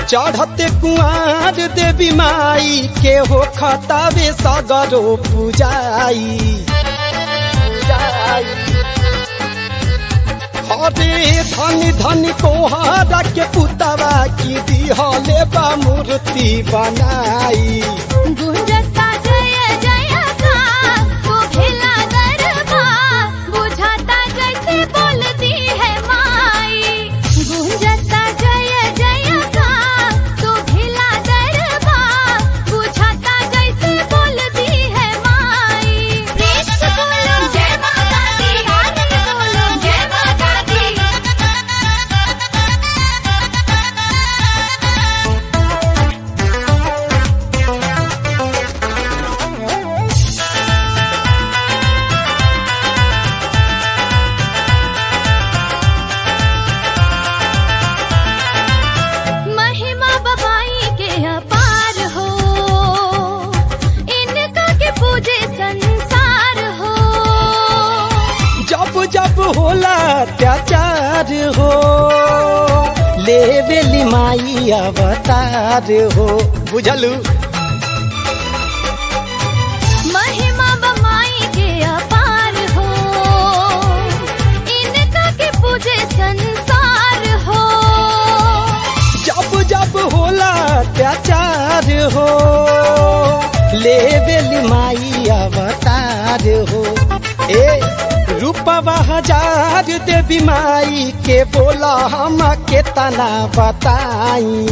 चढ़ते कुआर देवी माई के हो खतावे सगरो पूजाई हरे धन धन कोहारा के पुतवा की दिहले बा मूर्ति बनाई गुंजता जय जय का वो खिला दरबार बुझाता जैसे बोलती है माई गुंजता जय जय का तो खिला दरबार बुझाता जैसे बोलती है माई प्रेम से बोलो जय माता दी आरती बोलो जय माता दी महिमा बबाई के अपार हो इनका के पूजे संसार हो जब जब होला अत्याचार हो ले बेली माई अवतार हो बुझलू महिमा बबाई के अपार हो इनका के पूजे संसार हो जब जब होला अत्याचार हो ले बेली माई अवतार हो ए रूपवा हजार देवी माई के बोला हम के तना बताई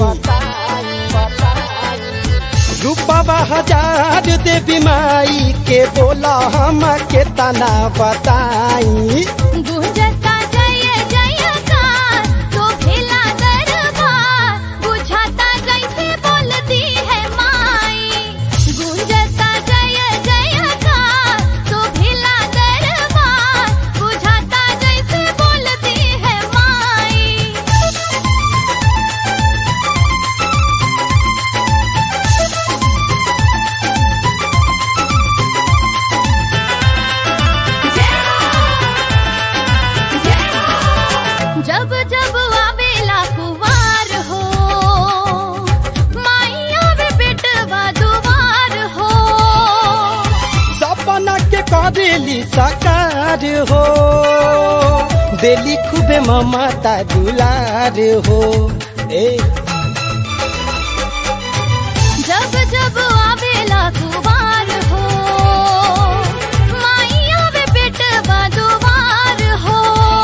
रूपवा हजार देवी माई के बोला हम के तना बताई गुंजता जय जय का तो खिला दरबार बुझाता जैसे बोलती है माई गुंजता जय जय का तो खिला दरबार बुझाता जैसे बोलती है माई जब जब आवेला कुवार हो माइया वे बेटवा दुवार हो सपना के करेली साकार हो देली खूबे ममता दुलार हो ए जब जब आवेला कुवार हो माइया वे बेटवा दुवार हो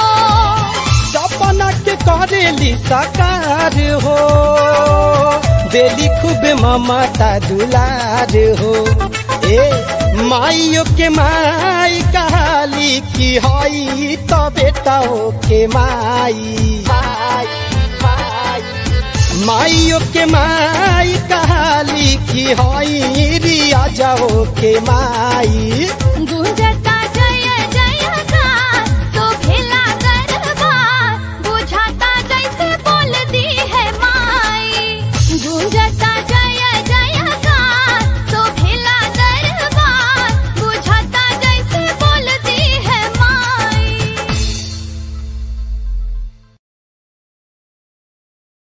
सपना के करेली साकार हो देली खूबे ममता दुलार हो ए माइयो के माई कहाली की हई तो बेटाओ के माई माइयो के माई कहाली की हई रिया जाओ के माई